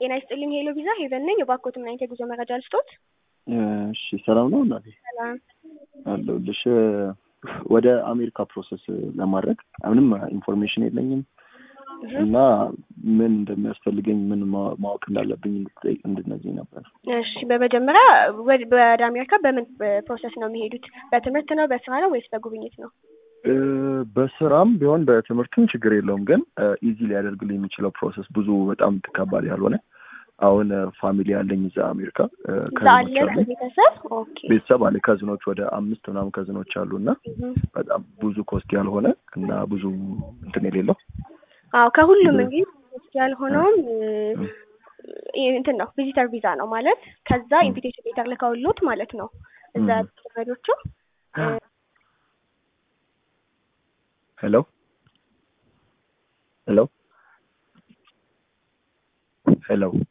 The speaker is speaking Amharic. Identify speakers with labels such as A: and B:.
A: ጤና ይስጥልኝ ሄሎ ቪዛ ሄቨን ነኝ። የባኮት ምን አይነት የጉዞ መረጃ ልስጦት?
B: እሺ ሰላም ነው እናቴ?
A: ሰላም።
B: አለሁልሽ። ወደ አሜሪካ ፕሮሰስ ለማድረግ ምንም ኢንፎርሜሽን የለኝም እና ምን እንደሚያስፈልገኝ ምን ማ- ማወቅ እንዳለብኝ እንድትጠይቅ እንድነግሪኝ ነበር።
A: እሺ በመጀመሪያ ወደ ወደ አሜሪካ በምን ፕሮሰስ ነው የሚሄዱት? በትምህርት ነው፣ በስራ ነው ወይስ በጉብኝት ነው?
B: እ፣ በስራም ቢሆን በትምህርትም ችግር የለውም ግን ኢዚ ሊያደርግልኝ የሚችለው ፕሮሰስ ብዙ በጣም ከባድ ያልሆነ አሁን ፋሚሊ ያለኝ እዛ አሜሪካ እ፣
A: እዛ
B: ከዝኖች
A: አለ
B: አሉ
A: ቤተሰብ? ኦኬ።
B: ቤተሰብ አለ ከዝኖች ወደ አምስት ምናምን ከዝኖች አሉ እና
A: እህ።
B: በጣም ብዙ ኮስት ያልሆነ እና ብዙ እንትን የሌለው
A: አዎ ከሁሉም
B: እ-
A: እንግዲህ ውስጥ ያልሆነውም እ፣ እንትን ነው ቪዚተር ቪዛ ነው ማለት ከዛ
B: እ።
A: ኢንቪቴሽን ሌተር ልከውሎት ማለት ነው እዛ
B: እ።
A: ያሉት ዘመዶቹ እ፣
B: ሄሎ ሄሎ ሄሎ